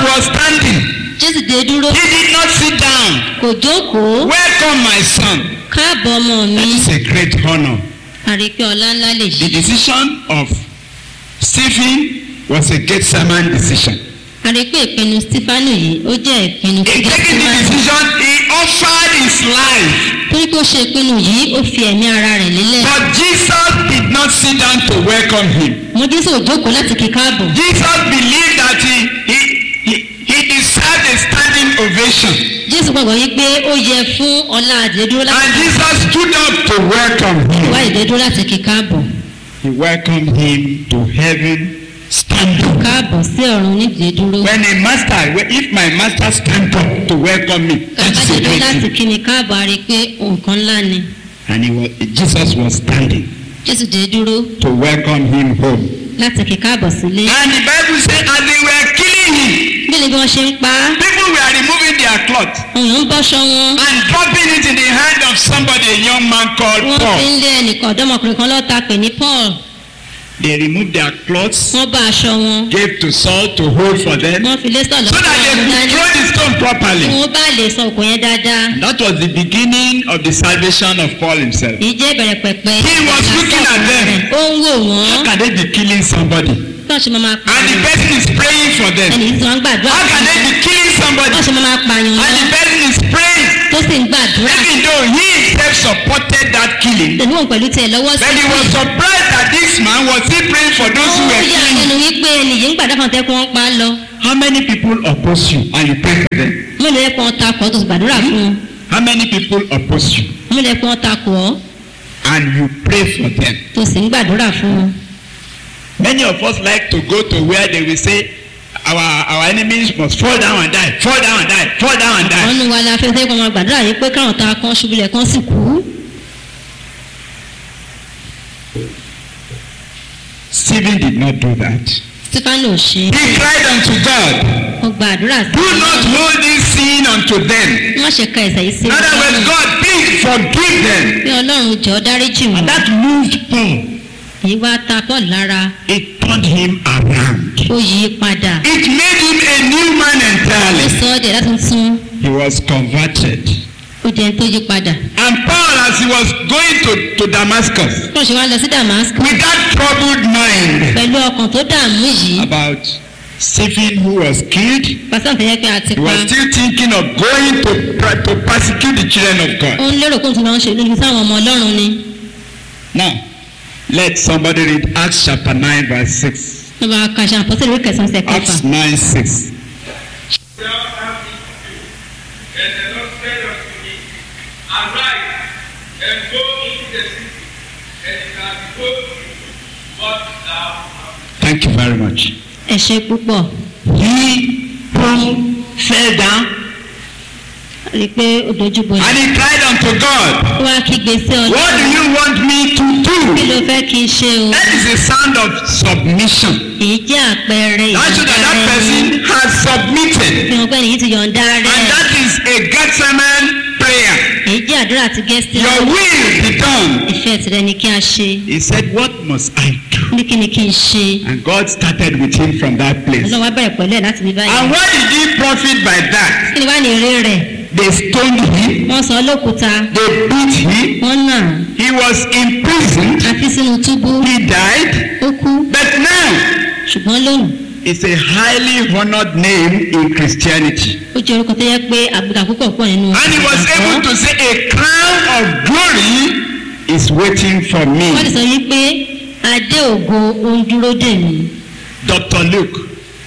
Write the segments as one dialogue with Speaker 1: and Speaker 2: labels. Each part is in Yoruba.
Speaker 1: was standing.
Speaker 2: jésù dé dúró
Speaker 1: He did not sit down.
Speaker 2: kò jókòó
Speaker 1: Welcome, my son.
Speaker 2: káàbọ̀ ọmọ mi
Speaker 1: That is a great honor.
Speaker 2: àrípé ọlá ńlá lè
Speaker 1: The
Speaker 2: ṣe
Speaker 1: decision of Stephen was a Gethsemane decision.
Speaker 2: àrípé ìpinnu stefanu yìí ó jẹ́ ìpinnu
Speaker 1: In
Speaker 2: tó jẹ́
Speaker 1: taking the
Speaker 2: síwájú
Speaker 1: decision, he offered his life.
Speaker 2: torí pé ó ṣe ìpinnu yìí ó fi ẹ̀mí ara rẹ̀ lélẹ̀
Speaker 1: But Jesus did not sit down to welcome him.
Speaker 2: mo jésù ò jókòó láti kí káàbọ̀
Speaker 1: Jesus believed that he, he, he, he deserved a standing ovation.
Speaker 2: jésù gbàgbọ́ yí pé ó yẹ fún ọlá àdédúró láti
Speaker 1: And Jesus stood up to welcome
Speaker 2: wá
Speaker 1: him.
Speaker 2: ìdédúró láti kí káàbọ̀
Speaker 1: He welcomed him to heaven standing.
Speaker 2: káàbọ̀ sí ọ̀run nídìí dúró
Speaker 1: When a master, if my master stand up to welcome me, that's a
Speaker 2: kábàdédúró
Speaker 1: great
Speaker 2: láti
Speaker 1: thing.
Speaker 2: kí ni káàbọ̀ a rí i pé nǹkan ńlá ni
Speaker 1: And he was, Jesus was standing
Speaker 2: jésù dé dúró
Speaker 1: to welcome him home.
Speaker 2: láti kí káàbọ̀ sílé
Speaker 1: And the Bible says, as they were killing him,
Speaker 2: bí ni bí wọ́n ṣe ń pa á
Speaker 1: people were removing their cloth
Speaker 2: àwọn èèyàn ń bọ́ṣọ wọn
Speaker 1: and dropping it in the hand of somebody, a young man called
Speaker 2: wọ́n fi
Speaker 1: Paul.
Speaker 2: ń lé ẹnìkan ọ̀dọ́mọkùnrin kan lọ́ta pè ní paul
Speaker 1: They removed their clothes,
Speaker 2: wọ́n bá aṣọ wọn
Speaker 1: gave to Saul to hold for them,
Speaker 2: wọ́n fi lé sọ̀lọ́
Speaker 1: so that they could throw the stone
Speaker 2: kí
Speaker 1: properly.
Speaker 2: wọ́n bá lè sọ òkò yẹn dáadáa
Speaker 1: That was the beginning of the salvation of Paul himself.
Speaker 2: èyí jẹ́ ìbẹ̀rẹ̀ pẹ̀pẹ̀
Speaker 1: He was looking at them.
Speaker 2: ó ń wò wọ́n
Speaker 1: How can they be killing somebody?
Speaker 2: tó ṣe máa máa
Speaker 1: And the
Speaker 2: pààyàn
Speaker 1: person is praying for them.
Speaker 2: ẹnì yìí tí wọ́n ń gbàdúrà
Speaker 1: How can
Speaker 2: fún
Speaker 1: they be killing somebody?
Speaker 2: tó ṣe máa máa pààyàn
Speaker 1: And the
Speaker 2: wọn
Speaker 1: person is praying.
Speaker 2: tó sì ń gbàdúrà
Speaker 1: Even though he himself supported that killing,
Speaker 2: tẹ̀lé wọn pẹ̀lú tiẹ̀ lọ́wọ́ sí
Speaker 1: but he was surprised that this man was still praying for those who
Speaker 2: ó
Speaker 1: were
Speaker 2: yà
Speaker 1: killing.
Speaker 2: lẹ́nu wípé ẹnì yìí ń gbàdúrà fún ọ̀tẹ́kùn wọn pa á lọ
Speaker 1: How many people oppose you and you pray for them?
Speaker 2: mélòó yẹ kó wọn takò ọ́ tó sì gbàdúrà fún wọn
Speaker 1: How many people oppose you
Speaker 2: mélòó yẹ kó wọn takò ọ́
Speaker 1: and you pray for them?
Speaker 2: tó sì ń gbàdúrà fún wọn.
Speaker 1: Many of us like to go to where they will say our our enemies must fall down and die, fall down and die, fall down and die.
Speaker 2: wọ́n nu wa la fẹ́ fẹ́ kọ́ máa gbàdúrà yìí pé káwọn ta kan ṣubúlẹ̀ kan sì kú.
Speaker 1: Stephen did not do that.
Speaker 2: stefano ò ṣe
Speaker 1: He cried unto God,
Speaker 2: ó gba àdúrà sí
Speaker 1: Do not hold this sin unto them.
Speaker 2: wọ́n ṣe ka ẹ̀sẹ̀ yìí sí
Speaker 1: In other words,
Speaker 2: ọlọ́run
Speaker 1: God, please forgive them.
Speaker 2: pé ọlọ́run jọ dáríjì
Speaker 1: And
Speaker 2: wọn
Speaker 1: that moved Paul.
Speaker 2: èyí wá ta paul lára
Speaker 1: It turned him around.
Speaker 2: ó yí i padà
Speaker 1: It made him a new man
Speaker 2: ó
Speaker 1: entirely.
Speaker 2: sọ ọ́ dẹ̀ láti tún
Speaker 1: He was converted.
Speaker 2: ó jẹ́ tó yí padà.
Speaker 1: And Paul, as he was going to, to Damascus,
Speaker 2: paul ṣe wá lọ sí damascus
Speaker 1: with that troubled mind
Speaker 2: pẹ̀lú ọkàn tó dààmú yìí
Speaker 1: about Stephen who was killed,
Speaker 2: pásítọ̀ fẹ́ yẹ pé a ti
Speaker 1: he
Speaker 2: pa
Speaker 1: was still thinking of going to, pr- to persecute the children of God.
Speaker 2: ó ń lérò kó n tún lọ ń ṣe lójú sáwọn ọmọ ọlọ́run ni
Speaker 1: Now, let somebody read Acts chapter 9, verse 6.
Speaker 2: wọ́n bá ka ṣe àpọ́sẹ̀ lórí kẹsàn-án ṣe kẹfà
Speaker 1: Acts 9, 6.
Speaker 3: Well, have it to do. And the Lord said unto me, Arise and go into the city, and it shall be told you what thou hast
Speaker 1: Thank you very much.
Speaker 2: ẹ ṣe púpọ̀
Speaker 1: He, Paul, fell down
Speaker 2: rí i pé ó dojú bolẹ̀
Speaker 1: and he cried unto God,
Speaker 2: ó wá kígbe sí
Speaker 1: What do
Speaker 2: ọlọ́run
Speaker 1: you want me to
Speaker 2: kí
Speaker 1: do?
Speaker 2: ló fẹ́ kí n ṣe o
Speaker 1: That is a sound of submission.
Speaker 2: èyí jẹ́ àpẹẹrẹ
Speaker 1: That shows that that
Speaker 2: ìyọ̀ǹda rẹ
Speaker 1: person has submitted.
Speaker 2: fi hàn pé èyí ti yọ̀ǹda
Speaker 1: And
Speaker 2: rẹ
Speaker 1: that is a Gethsemane prayer.
Speaker 2: èyí jẹ́ àdúrà tí gẹ́sì
Speaker 1: Your will be done.
Speaker 2: ìfẹ́ tirẹ̀ ni kí a ṣe
Speaker 1: He said, What must I do?
Speaker 2: ní kí ni kí n ṣe
Speaker 1: And God started with him from that place.
Speaker 2: ọlọ́run wá bẹ̀rẹ̀ pẹ̀lú ẹ̀ láti bí báyìí
Speaker 1: And what did he profit by that?
Speaker 2: kí ni wá ní eré rẹ̀
Speaker 1: They stoned him,
Speaker 2: wọ́n sọ ọ́ lókúta
Speaker 1: they beat him,
Speaker 2: wọ́n nà
Speaker 1: he was imprisoned,
Speaker 2: àfi sínú túbú
Speaker 1: he died.
Speaker 2: ó kú
Speaker 1: But now,
Speaker 2: ṣùgbọ́n lónìí
Speaker 1: it's a highly honored name in Christianity.
Speaker 2: ó jẹ́ orúkọ tó yẹ pé àbùkà púpọ̀ pọ̀ nínú
Speaker 1: And he was able to say, A crown of glory is waiting for
Speaker 2: wọ́n lè
Speaker 1: me.
Speaker 2: sọ yí pé adé ògo ó ń dúró dè mí
Speaker 1: Dr. Luke.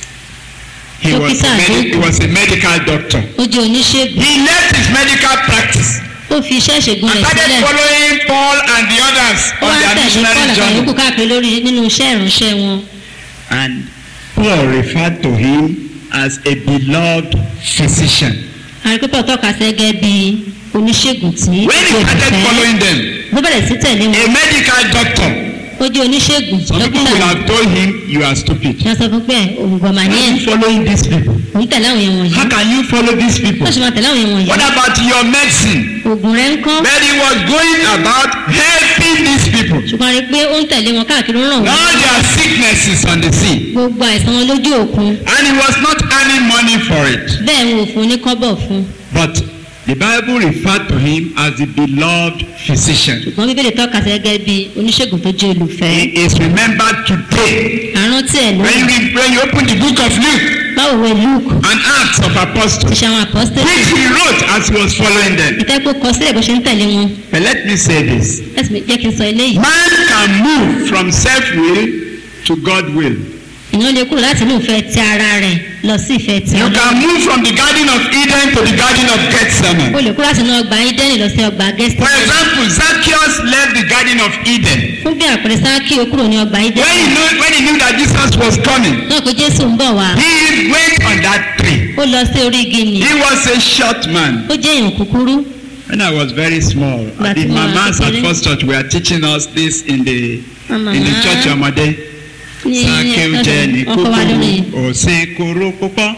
Speaker 1: He was, a
Speaker 2: Dókítà
Speaker 1: medi-
Speaker 2: Luke.
Speaker 1: he was a medical doctor.
Speaker 2: ó jẹ́ oníṣègùn
Speaker 1: He left his medical practice
Speaker 2: ó fi iṣẹ́ ìṣègùn
Speaker 1: and
Speaker 2: rẹ̀
Speaker 1: started
Speaker 2: sílẹ̀
Speaker 1: following Paul and the others
Speaker 2: ó
Speaker 1: on
Speaker 2: wá
Speaker 1: their
Speaker 2: tẹ̀lé
Speaker 1: missionary
Speaker 2: paul àtàwọn yòókù
Speaker 1: journey.
Speaker 2: káàkiri lórí nínú iṣẹ́ ìránṣẹ́ wọn
Speaker 1: And Paul referred to him as a beloved physician.
Speaker 2: àrípẹ́pẹ́ tọ́ka sí gẹ́gẹ́ bí oníṣègùn tí
Speaker 1: When he
Speaker 2: kò
Speaker 1: started
Speaker 2: fẹ́
Speaker 1: following them,
Speaker 2: ló bẹ̀rẹ̀ sí tẹ̀lé wọn
Speaker 1: a medical doctor,
Speaker 2: ó jẹ́ oníṣègùn
Speaker 1: some people
Speaker 2: dókítà
Speaker 1: will
Speaker 2: ni
Speaker 1: have told him, You are stupid.
Speaker 2: wọ́n sọ fún pé òǹgọ̀mà
Speaker 1: How
Speaker 2: ní
Speaker 1: are
Speaker 2: ẹ̀
Speaker 1: you following these people?
Speaker 2: òun tẹ̀lé àwọn yẹn wọ̀nyí
Speaker 1: How can you follow these people?
Speaker 2: wọ́n ṣe máa tẹ̀lé àwọn yẹn wọ̀nyí
Speaker 1: What about your medicine?
Speaker 2: oògùn rẹ̀ ń kọ́
Speaker 1: But he was going about helping these people.
Speaker 2: ṣùgbọ́n a rí i pé ó ń tẹ̀lé wọn káàkiri ó ràn wọ́n
Speaker 1: All their sicknesses on the sea.
Speaker 2: gbogbo àìsàn wọn lójú òkun
Speaker 1: And he was not any money for it.
Speaker 2: bẹ́ẹ̀ wọn ò fún un ní kọ́bọ̀ fún un
Speaker 1: But the Bible referred to him as the beloved physician.
Speaker 2: ṣùgbọ́n bíbélì tọ́ka sí gẹ́gẹ́ bí oníṣègùn tó jẹ́ olùfẹ́
Speaker 1: He is remembered today.
Speaker 2: àrántí ẹ̀
Speaker 1: When you,
Speaker 2: lónìí
Speaker 1: read, when you open the book of Luke
Speaker 2: báwo wẹ luke
Speaker 1: and Acts of Apostles,
Speaker 2: iṣẹ́ àwọn apọ́sítẹ́lì
Speaker 1: which he wrote as he was following them.
Speaker 2: ìtẹ́pọ̀ kọ sílẹ̀ bó ṣe ń tẹ̀lé wọn
Speaker 1: But let me say this.
Speaker 2: ẹ̀sìn mi jẹ́ kí n sọ eléyìí
Speaker 1: Man can move from self-will to God will.
Speaker 2: èèyàn lè kúrò láti inú ìfẹ́ ti ara rẹ̀ lọ sí ìfẹ́ ti
Speaker 1: You
Speaker 2: ọlọ́run
Speaker 1: can move from the Garden of Eden to the Garden of Gethsemane.
Speaker 2: o lè kúrò láti inú ọgbà ídẹ́nì lọ sí ọgbà
Speaker 1: For
Speaker 2: gẹ́sítì
Speaker 1: example, Zacchaeus left the Garden of Eden.
Speaker 2: fún bí àpẹẹrẹ sáàkì ó kúrò ní ọgbà
Speaker 1: When
Speaker 2: ídẹ́nì
Speaker 1: he, knew, when he knew that Jesus was coming,
Speaker 2: náà pé jésù ń bọ̀ wá
Speaker 1: he went on that tree.
Speaker 2: ó lọ sí orí igi nì
Speaker 1: He was a short man.
Speaker 2: ó jẹ́ èèyàn kúkúrú
Speaker 1: When I was very small,
Speaker 2: But
Speaker 1: the
Speaker 2: you are
Speaker 1: mamas at
Speaker 2: kékeré.
Speaker 1: First Church were teaching us this in the
Speaker 2: Màmá
Speaker 1: in the church ọmọdé.
Speaker 2: ní
Speaker 1: Sákéw jẹ́ ní
Speaker 2: ọkọ̀ wa lórí
Speaker 1: kúkúrú, òsín kúrú púpọ̀.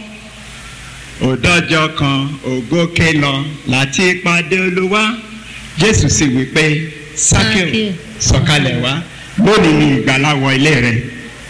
Speaker 1: Òdọ́jọ́ kan ògókè lọ láti pàdé Olúwa. Jésù sì wí pé Sákéw
Speaker 2: Sákéw,
Speaker 1: sọ̀kalẹ̀ wá lónìí ni ìgbàlà wọ ilé rẹ̀.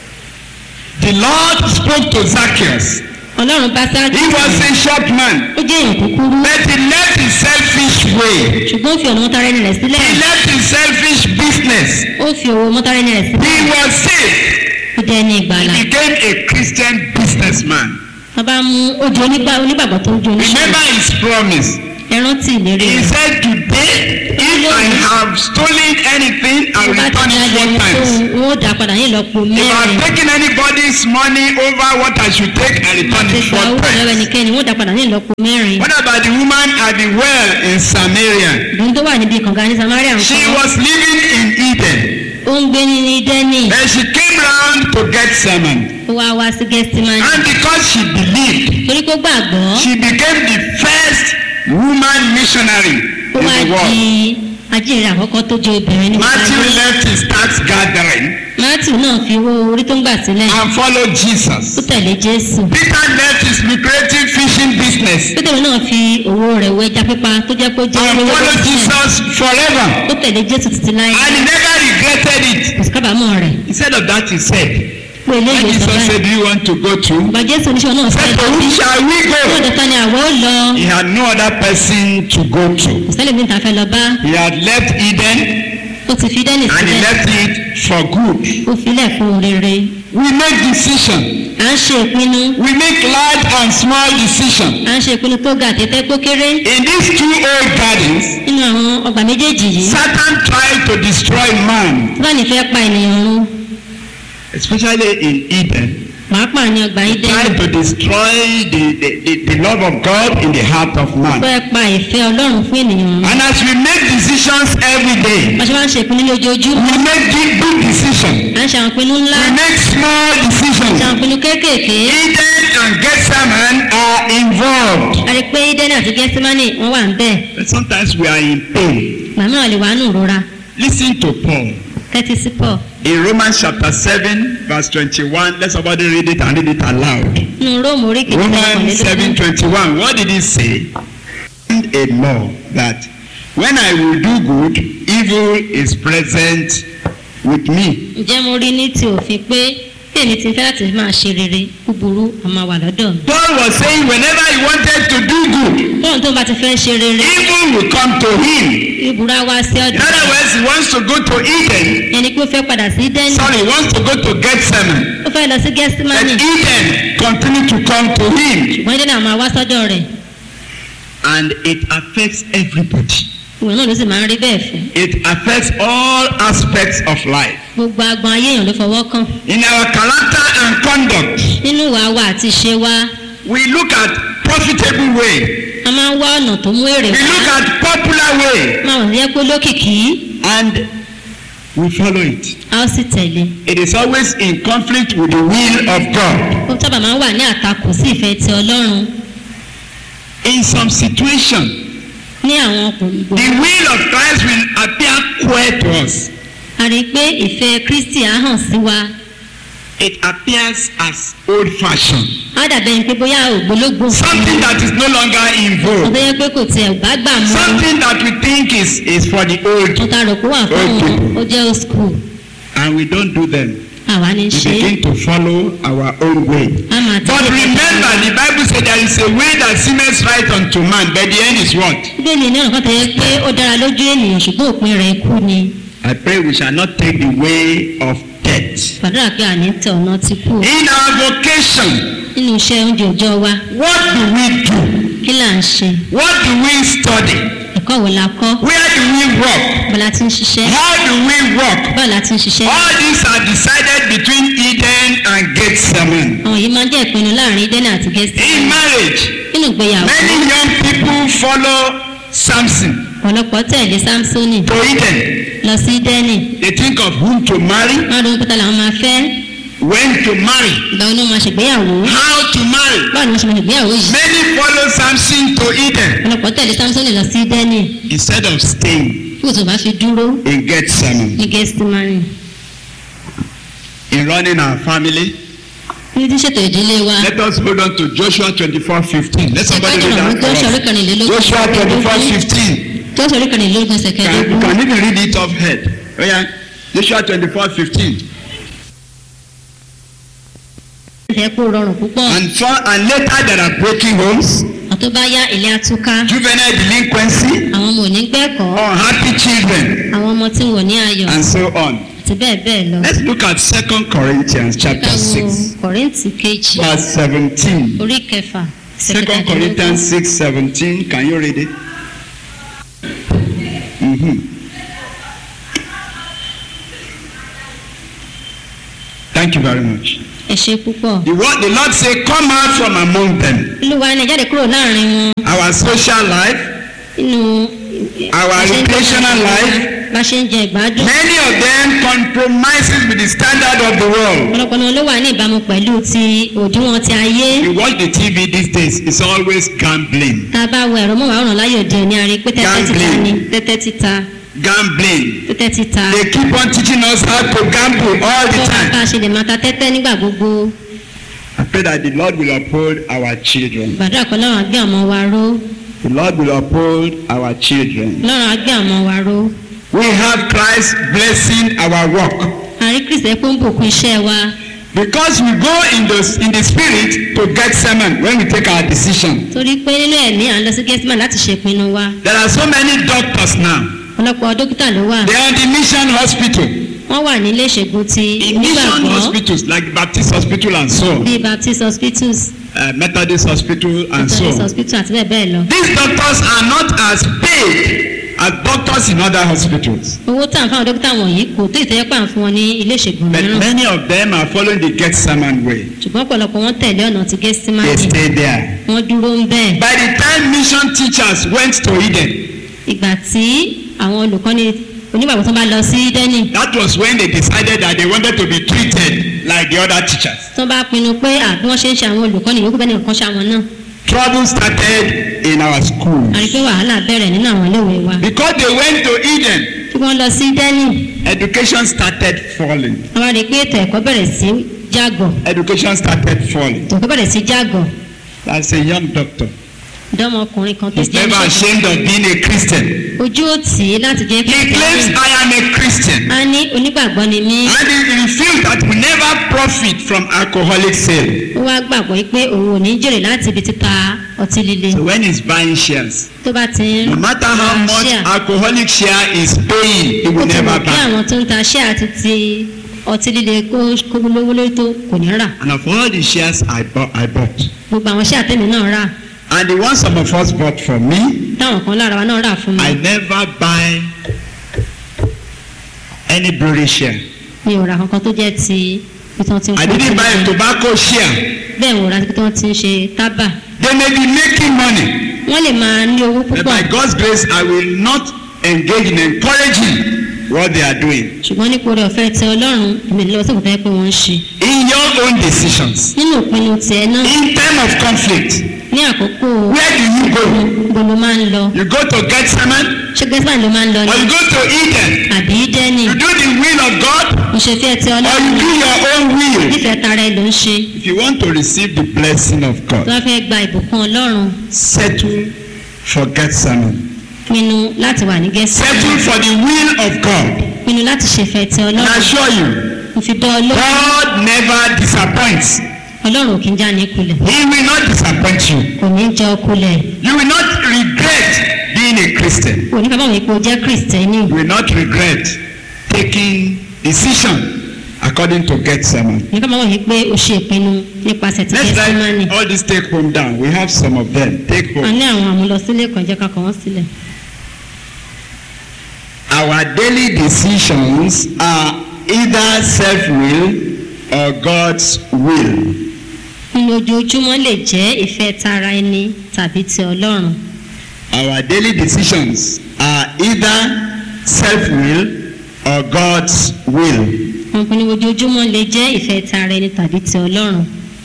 Speaker 1: The Lord spoke to Zacchaeus.
Speaker 2: ọlọ́run bá sáàkì
Speaker 1: He was a short man,
Speaker 2: ó jẹ́ èèyàn kúkúrú
Speaker 1: but he left his selfish way.
Speaker 2: ṣùgbọ́n ó fi ọ̀nà mọ́tàrẹ́nì rẹ̀ sílẹ̀
Speaker 1: He left his selfish business.
Speaker 2: ó fi owó mọ́tàrẹ́nì rẹ̀
Speaker 1: He
Speaker 2: sílẹ̀
Speaker 1: was saved.
Speaker 2: ó jẹ́ ní ìgbàlà
Speaker 1: He became a Christian businessman.
Speaker 2: wọ́n bá mú ojú onígbà- onígbàgbọ́ tó ń jó oníṣẹ́
Speaker 1: Remember his promise.
Speaker 2: ẹran tì ìlérí
Speaker 1: He
Speaker 2: rẹ̀
Speaker 1: said, Today, if I have stolen anything, I
Speaker 2: tó
Speaker 1: will
Speaker 2: bá ti
Speaker 1: return
Speaker 2: ní
Speaker 1: it four
Speaker 2: ayẹyẹ tó
Speaker 1: times.
Speaker 2: wọ́n ó dà padà ní ìlọ́po
Speaker 1: If I
Speaker 2: mẹ́rin
Speaker 1: have taken anybody's money over what I should take, I return
Speaker 2: àti
Speaker 1: it
Speaker 2: gba
Speaker 1: four
Speaker 2: owó lọ́wọ́
Speaker 1: times.
Speaker 2: ẹnikẹ́ni wọ́n ó dà padà ní ìlọ́po mẹ́rin
Speaker 1: What about the woman at the well in Samaria?
Speaker 2: ìdùnnú tó wà níbi kànga ní samaria ń
Speaker 1: She
Speaker 2: kọ́
Speaker 1: was living in Eden.
Speaker 2: ó ń gbé ní dẹ́nì
Speaker 1: And she came round to get salmon.
Speaker 2: ó wá wá sí gẹ́sítímánì
Speaker 1: And because she believed,
Speaker 2: torí kó gbàgbọ́
Speaker 1: she became the first woman missionary
Speaker 2: ó
Speaker 1: in
Speaker 2: wá
Speaker 1: the
Speaker 2: di
Speaker 1: world.
Speaker 2: ajíhìnrere àkọ́kọ́ tó jẹ́ obìnrin ní
Speaker 1: Matthew
Speaker 2: gbogbo ayé.
Speaker 1: left his tax gathering
Speaker 2: matthew náà fi owó orí tó ń gbà sílẹ̀
Speaker 1: and followed
Speaker 2: ó
Speaker 1: Jesus.
Speaker 2: tẹ̀lé jésù
Speaker 1: Peter left his lucrative fishing business
Speaker 2: pétérù náà fi owó rẹ̀ wọ ẹja pípa tó jẹ́ pé ó jẹ́
Speaker 1: and
Speaker 2: olówó
Speaker 1: followed
Speaker 2: tó sílẹ̀
Speaker 1: Jesus forever.
Speaker 2: ó tẹ̀lé jésù títí láyé
Speaker 1: And he never regretted it.
Speaker 2: kò sí kábàámọ̀ rẹ̀
Speaker 1: Instead of that, he said,
Speaker 2: pé
Speaker 1: When
Speaker 2: eléyìí
Speaker 1: Jesus
Speaker 2: sọ báyìí
Speaker 1: said, Do you want to go to?
Speaker 2: ọba jésù oníṣẹ́ náà
Speaker 1: Said,
Speaker 2: fẹ́
Speaker 1: To
Speaker 2: lọ
Speaker 1: whom
Speaker 2: sí
Speaker 1: shall we
Speaker 2: fún
Speaker 1: go?
Speaker 2: ọ̀dọ̀ kan ni àwọ̀ ó lọ
Speaker 1: He had no other person to go to.
Speaker 2: kò sẹ́lẹ̀ mi ta fẹ́ lọ bá
Speaker 1: He had left Eden
Speaker 2: ó ti fi dẹ́nì
Speaker 1: and he
Speaker 2: sílẹ̀
Speaker 1: left it for good.
Speaker 2: ó filẹ̀ fún rere
Speaker 1: We make decision.
Speaker 2: à ń ṣe ìpinnu
Speaker 1: We make large and small decision.
Speaker 2: à ń ṣe ìpinnu tó ga àtẹ́tẹ́ kó kéré
Speaker 1: In these two old gardens,
Speaker 2: nínú àwọn ọgbà méjèèjì yìí
Speaker 1: Satan tried to destroy man,
Speaker 2: tí wọ́n ní fẹ́ pa ènìyàn run
Speaker 1: especially in Eden.
Speaker 2: pàápàá ní ọgbà
Speaker 1: Tried
Speaker 2: ídẹ́nì
Speaker 1: to destroy the, the, the, the love of God in the heart of man.
Speaker 2: fẹ́ pa ìfẹ́ ọlọ́run fún ènìyàn run
Speaker 1: And as we make decisions every day,
Speaker 2: wọ́n ṣe máa ń ṣe ìpinnu ní ojoojúmọ́
Speaker 1: we make big, big decisions.
Speaker 2: à ń ṣe àwọn ìpinnu ńlá
Speaker 1: We make small
Speaker 2: ṣe
Speaker 1: decisions.
Speaker 2: àwọn ìpinnu kéékèèké
Speaker 1: Eden and Gethsemane are involved.
Speaker 2: a rí i pé ídẹ́nì àti gẹ́símánì wọ́n wà ń bẹ̀
Speaker 1: But sometimes we are in pain.
Speaker 2: màmá lè wà nù rora
Speaker 1: Listen to Paul.
Speaker 2: kẹ́tí sí pọ̀
Speaker 1: In Romans chapter 7, verse 21, let somebody read it and read it aloud.
Speaker 2: nínú róòmù orí kejì
Speaker 1: Romans 7 21. What did he say? A law that when I will do good, evil is present with me.
Speaker 2: ǹjẹ́ mo rí ní ti òfin pé bí èmi ti fẹ́ láti máa ṣe rere búburú a máa wà lọ́dọ̀ mi.
Speaker 1: Paul was saying whenever he wanted to do good,
Speaker 2: tóun tó bá ti fẹ́ ṣe rere
Speaker 1: evil will come to him.
Speaker 2: ìbúra wá sí
Speaker 1: In
Speaker 2: ọ̀dọ̀
Speaker 1: other words, he wants to go to Eden.
Speaker 2: ẹni pé ó fẹ́ padà sí dẹ́nì
Speaker 1: Sorry, he wants to go to Gethsemane.
Speaker 2: ó fẹ́ lọ sí
Speaker 1: But
Speaker 2: gẹ́símánì
Speaker 1: Eden continue to come to him.
Speaker 2: ṣùgbọ́n dẹ́nì àwọn máa wá sọ́dọ̀ rẹ̀
Speaker 1: And it affects everybody.
Speaker 2: ìwọ̀n náà ló sì máa ń rí bẹ́ẹ̀ fẹ́
Speaker 1: It affects all aspects of life.
Speaker 2: gbogbo agbọn ayé èèyàn ló fọwọ́ kàn
Speaker 1: In our character and conduct,
Speaker 2: nínú ìwà wa àti ìṣe wa
Speaker 1: we look at profitable way.
Speaker 2: a máa ń wá ọ̀nà tó mú èrè
Speaker 1: We look
Speaker 2: wá
Speaker 1: at popular way
Speaker 2: máa wọ̀ ní pé lókìkí
Speaker 1: and we follow it.
Speaker 2: a ó sì tẹ̀lé
Speaker 1: It is always in conflict with the will of God.
Speaker 2: ó sábà máa ń wà ní àtakò sí ìfẹ́ ti ọlọ́run
Speaker 1: In some situation,
Speaker 2: ní àwọn ọkùnrin
Speaker 1: the
Speaker 2: gbogbo
Speaker 1: will of Christ will appear queer to us.
Speaker 2: a rí i pé ìfẹ́ kristi á hàn sí wa
Speaker 1: It appears as old-fashioned,
Speaker 2: á dàbẹ̀ ni pé bóyá ògbólógbò
Speaker 1: something that is no longer in
Speaker 2: wọ́n
Speaker 1: vogue,
Speaker 2: tó yẹ pé kò tiẹ̀ bá gbà mọ́
Speaker 1: something that we think is is for the old,
Speaker 2: wọ́n ta rò pé wà fún wọn ó jẹ́ old school
Speaker 1: and we don't do them.
Speaker 2: àwa ní
Speaker 1: we
Speaker 2: ṣe é
Speaker 1: begin to follow our own way.
Speaker 2: a máa
Speaker 1: But
Speaker 2: tẹ̀lé
Speaker 1: remember, the Bible said there is a way that seemeth right unto man, but the end is what?
Speaker 2: bíbélì ní ọ̀nà kan tẹ̀lé pé ó dára lójú ènìyàn ṣùgbọ́n òpin rẹ̀ ikú ni
Speaker 1: I pray we shall not take the way of death.
Speaker 2: gbàdúrà pé àní tẹ ọ̀nà ti kú o.
Speaker 1: In our vocation,
Speaker 2: nínú iṣẹ́ oúnjẹ òòjọ́ wa
Speaker 1: what do we do?
Speaker 2: kí là ń ṣe
Speaker 1: What do we study?
Speaker 2: ẹ̀kọ́ wo la kọ́
Speaker 1: Where do we work?
Speaker 2: bọ́lá ti ń ṣiṣẹ́
Speaker 1: How do we work?
Speaker 2: bọ́ọ̀ la ti ń ṣiṣẹ́
Speaker 1: All these are decided between Eden and Gethsemane.
Speaker 2: àwọn yìí máa ń jẹ́ ìpinnu láàrin dẹ́nà àti gẹ́sì
Speaker 1: In marriage,
Speaker 2: nínú ìgbéyàwó
Speaker 1: many young people follow Samson
Speaker 2: ọ̀pọ̀lọpọ̀ tẹ̀lé samsoni
Speaker 1: to Eden.
Speaker 2: lọ sí dẹ́nì
Speaker 1: They think of whom to marry,
Speaker 2: wọ́n ronú pẹ́tà làwọn máa fẹ́
Speaker 1: when to marry,
Speaker 2: ìgbà wo ni wọ́n máa ṣègbéyàwó
Speaker 1: how to marry.
Speaker 2: báwo ni wọ́n ṣe máa ṣègbéyàwó yìí
Speaker 1: Many follow Samson to Eden
Speaker 2: ọ̀pọ̀lọpọ̀ tẹ̀lé samsoni lọ sí dẹ́nì
Speaker 1: instead of staying
Speaker 2: kí o tó bá fi dúró
Speaker 1: in Gethsemane.
Speaker 2: ní gẹ́sì mari
Speaker 1: In running our family,
Speaker 2: ní tí ṣètò ìdílé wa
Speaker 1: let us hold on to Joshua 24 15. Let somebody
Speaker 2: ẹ̀ka
Speaker 1: read
Speaker 2: ìjọba
Speaker 1: that
Speaker 2: tó ṣe orí
Speaker 1: for us.
Speaker 2: kẹrìnlélógún
Speaker 1: Joshua 24 15.
Speaker 2: tó ṣe orí kẹrìnlélógún ẹsẹ̀
Speaker 1: Can, you
Speaker 2: kẹẹ̀ẹ́dógún
Speaker 1: can even read it off head. Oh yeah. Joshua 24 15.
Speaker 2: ìfẹ́ kó rọrùn púpọ̀
Speaker 1: And, for, and later there are broken homes,
Speaker 2: àtó bá yá ilé atúká
Speaker 1: juvenile delinquency,
Speaker 2: àwọn ọmọ òní gbẹ́kọ̀ọ́
Speaker 1: unhappy children,
Speaker 2: àwọn ọmọ tí wò ní ayọ̀
Speaker 1: and so on.
Speaker 2: àti bẹ́ẹ̀ bẹ́ẹ̀ lọ.
Speaker 1: Let's look at 2 Corinthians chapter
Speaker 2: Ká wo
Speaker 1: 6,
Speaker 2: kọ̀rìntì kejì
Speaker 1: verse 17.
Speaker 2: orí kẹfà
Speaker 1: 2 Corinthians 6 17. Can you read it? Mm-hmm. Thank you very much.
Speaker 2: ẹ ṣe púpọ̀.
Speaker 1: The, word, the Lord say, Come out from among them.
Speaker 2: olúwa ni ẹ jáde kúrò láàrin wọn
Speaker 1: Our social life,
Speaker 2: nínú
Speaker 1: our
Speaker 2: bá ṣe ń jẹ
Speaker 1: recreational
Speaker 2: ìgbádùn,
Speaker 1: life,
Speaker 2: bá ṣe ń jẹ ìgbádùn.
Speaker 1: many of them compromises with the standard of the world.
Speaker 2: ọ̀pọ̀lọpọ̀ náà ló wà ní ìbámu pẹ̀lú ti òdiwọ̀n ti ayé.
Speaker 1: You watch the TV these days, it's always gambling.
Speaker 2: tá a bá wo ẹ̀rọ mọ́wàárùn láyé òde òní a rí i pé tẹ́tẹ́ títa
Speaker 1: Gambling.
Speaker 2: ni tẹ́tẹ́ títa
Speaker 1: Gambling.
Speaker 2: tẹ́tẹ́ títa.
Speaker 1: They keep on teaching us how to gamble all the
Speaker 2: tó bá
Speaker 1: time.
Speaker 2: bá a ṣe lè máa ta tẹ́tẹ́ nígbà gbogbo.
Speaker 1: I pray that the Lord will uphold our children.
Speaker 2: gbàdúrà pé lọ́rùn agbé ọmọ wa ró
Speaker 1: The Lord will uphold our children.
Speaker 2: lọ́rùn agbé ọmọ wa ró.
Speaker 1: We have Christ blessing our work.
Speaker 2: àrí kristiẹ pé ń bùkún iṣẹ́ wa
Speaker 1: Because we go in the, in the spirit to get sermon when we take our decision.
Speaker 2: torí pé nínú ẹ̀mí à ń lọ sí gẹ́símà láti ṣèpinnu wa
Speaker 1: There are so many doctors now.
Speaker 2: ọ̀pọ̀lọpọ̀ dókítà ló wà
Speaker 1: They are in the mission hospital.
Speaker 2: wọ́n wà nílé ìṣègùn ti
Speaker 1: In mission
Speaker 2: onígbàgbọ́
Speaker 1: hospitals like Baptist Hospital and so on.
Speaker 2: bíi baptist hospitals
Speaker 1: Uh, Methodist Hospital and so
Speaker 2: methodist
Speaker 1: on.
Speaker 2: hospital àti bẹ́ẹ̀ bẹ́ẹ̀ lọ.
Speaker 1: These doctors are not as paid as doctors in other hospitals.
Speaker 2: owó tá à ń fáwọn dókítà wọ̀nyí kò tó ìtẹ́jẹ́ pà ń fún wọn ní ilé ìṣègùn
Speaker 1: But
Speaker 2: mìíràn
Speaker 1: many of them are following the Gethsemane way.
Speaker 2: ṣùgbọ́n ọ̀pọ̀lọpọ̀ wọn tẹ̀lé ọ̀nà ti
Speaker 1: They
Speaker 2: gẹ́símánì
Speaker 1: stay there.
Speaker 2: wọ́n dúró ń bẹ́ẹ̀.
Speaker 1: By the time mission teachers went to Eden,
Speaker 2: ìgbà tí àwọn olùkọ́ni onígbàgbọ́ tó bá lọ sí dẹ́nì
Speaker 1: that was when they decided that they wanted to be treated like the other teachers.
Speaker 2: tó bá pinnu pé àbí wọ́n ṣe ń ṣe àwọn olùkọ́ni yòókù bẹ́ẹ̀ ni nǹkan ṣe àwọn náà
Speaker 1: Trouble started in our schools.
Speaker 2: àrí pé wàhálà bẹ̀rẹ̀ nínú àwọn iléèwé wa.
Speaker 1: Because they went to Eden,
Speaker 2: tí wọ́n lọ sí dẹ́nì
Speaker 1: education started falling.
Speaker 2: wọ́n wá rí i pé ètò ẹ̀kọ́ bẹ̀rẹ̀ sí jágọ̀
Speaker 1: Education started falling.
Speaker 2: ètò ẹ̀kọ́ bẹ̀rẹ̀ sí jágọ̀
Speaker 1: That's a young doctor.
Speaker 2: dọ́mọkùnrin kan tó
Speaker 1: He's
Speaker 2: jẹ́
Speaker 1: never
Speaker 2: oníṣègùn.
Speaker 1: ashamed of being a Christian.
Speaker 2: ojú ò tì í láti jẹ́
Speaker 1: He claims
Speaker 2: kírísítẹ́nì
Speaker 1: I am a Christian.
Speaker 2: a ní onígbàgbọ́ ni mí
Speaker 1: And he feels that we never profit from alcoholic sale.
Speaker 2: ó wá gbàgbọ́ pé òun ò ní jèrè láti ibi títa ọtí líle
Speaker 1: So when he's buying shares,
Speaker 2: tó bá ti ń
Speaker 1: no matter how
Speaker 2: ra
Speaker 1: much
Speaker 2: share,
Speaker 1: alcoholic share is paying, he
Speaker 2: ó
Speaker 1: will
Speaker 2: ti
Speaker 1: never
Speaker 2: mọ̀ kí
Speaker 1: buy.
Speaker 2: àwọn tó ń ta share àti ti ọtí líle kó kó lówó lórí tó kò ní rà
Speaker 1: And of all the shares I bought, I bought.
Speaker 2: gbogbo àwọn share tèmi náà rà
Speaker 1: And the one some of us bought for me,
Speaker 2: táwọn kan lára wa náà rà fún mi
Speaker 1: I never buy any brewery share.
Speaker 2: mi ò ra kankan tó jẹ́ ti ibi tí wọ́n ti ń
Speaker 1: I
Speaker 2: kó
Speaker 1: didn't buy a
Speaker 2: ọtí líle.
Speaker 1: tobacco share.
Speaker 2: bẹ́ẹ̀ wò ra ibi tí wọ́n ti ń ṣe tábà
Speaker 1: They may be making money,
Speaker 2: wọ́n lè máa ní owó
Speaker 1: but
Speaker 2: púpọ̀
Speaker 1: by God's grace, I will not engage in encouraging what they are doing.
Speaker 2: ṣùgbọ́n nípa oore ọ̀fẹ́ tẹ ọlọ́run èmi lọ́wọ́ sí òkúta pé wọ́n ń ṣe
Speaker 1: In your own decisions,
Speaker 2: nínú ìpinnu tiẹ̀ náà
Speaker 1: in time of conflict,
Speaker 2: ní àkókò
Speaker 1: where do you go?
Speaker 2: gbogbo ló máa ń lọ
Speaker 1: You go to Gethsemane
Speaker 2: ṣé gẹ́sìmán ló máa ń lọ
Speaker 1: or
Speaker 2: ní
Speaker 1: you go to Eden?
Speaker 2: àbí dẹ́nì
Speaker 1: You do the will of God
Speaker 2: ìṣèfẹ́ tẹ
Speaker 1: or
Speaker 2: ọlọ́run
Speaker 1: you do your own will.
Speaker 2: nífẹ̀ẹ́ tara ẹ ló ń ṣe
Speaker 1: If you want to receive the blessing of
Speaker 2: tó
Speaker 1: God,
Speaker 2: bá fẹ́ gba ìbùkún ọlọ́run
Speaker 1: settle for Gethsemane.
Speaker 2: pinnu láti wà ní gẹ́sìmán
Speaker 1: Settle for the will of God.
Speaker 2: pinnu láti ṣèfẹ́ tẹ
Speaker 1: And I
Speaker 2: ọlọ́run
Speaker 1: assure you,
Speaker 2: mo fi dán ọ lóhùn
Speaker 1: God never disappoints.
Speaker 2: ọlọ́run ò kí ń já ní kulẹ̀
Speaker 1: He will not disappoint you.
Speaker 2: kò ní jẹ́ ọ kulẹ̀
Speaker 1: You will not regret being a Christian.
Speaker 2: kò ní kábàámọ̀ wípé o jẹ́ kristẹni
Speaker 1: You will not regret taking decision according to Gethsemane.
Speaker 2: kò ní kábàámọ̀ wípé o ṣe ìpinnu nípasẹ̀ ti
Speaker 1: Let's
Speaker 2: gẹ́símánì
Speaker 1: write all these take home down. We have some of them. Take
Speaker 2: a
Speaker 1: home.
Speaker 2: ní àwọn àmúlọsílẹ̀ kan jẹ́ ká kọ wọ́n sílẹ̀
Speaker 1: Our daily decisions are either self-will or God's will.
Speaker 2: nínú ojoojúmọ́ lè jẹ́ ìfẹ́ tara ẹni tàbí ti ọlọ́run
Speaker 1: Our daily decisions are either self-will or God's will.
Speaker 2: wọn pinnu ojoojúmọ́ lè jẹ́ ìfẹ́ tara ẹni tàbí ti ọlọ́run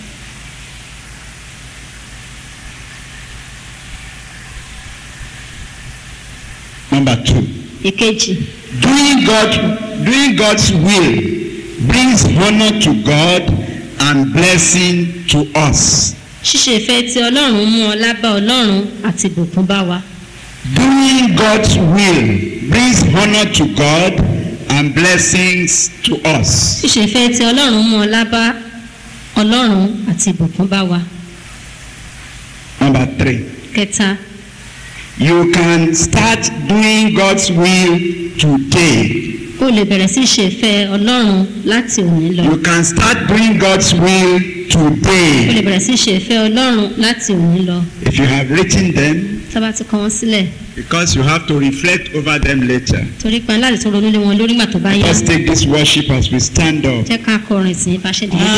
Speaker 1: Number two,
Speaker 2: ìkejì
Speaker 1: doing God, doing God's will brings honor to God and blessing to us.
Speaker 2: ṣíṣe ìfẹ́ ti ọlọ́run mú ọlá bá ọlọ́run àti ìbùkún bá wa
Speaker 1: Doing God's will brings honor to God and blessings to us.
Speaker 2: ṣíṣe ìfẹ́ ti ọlọ́run mú ọlá bá ọlọ́run àti ìbùkún bá wa
Speaker 1: Number three,
Speaker 2: kẹta
Speaker 1: you can start doing God's will today.
Speaker 2: o lè bẹ̀rẹ̀ sí ṣe ìfẹ́ ọlọ́run láti òní lọ
Speaker 1: You can start doing God's will
Speaker 2: o lè
Speaker 1: today.
Speaker 2: bẹ̀rẹ̀ sí ṣe ìfẹ́ ọlọ́run láti òní lọ
Speaker 1: If you have written them,
Speaker 2: sábà ti kọ wọ́n sílẹ̀
Speaker 1: because you have to reflect over them later.
Speaker 2: torí pé láti tó ronú lé wọn lórí ìgbà tó bá yá
Speaker 1: Let's take this worship as we stand up.
Speaker 2: jẹ́ ká kọrin sí i bá ṣe dìde.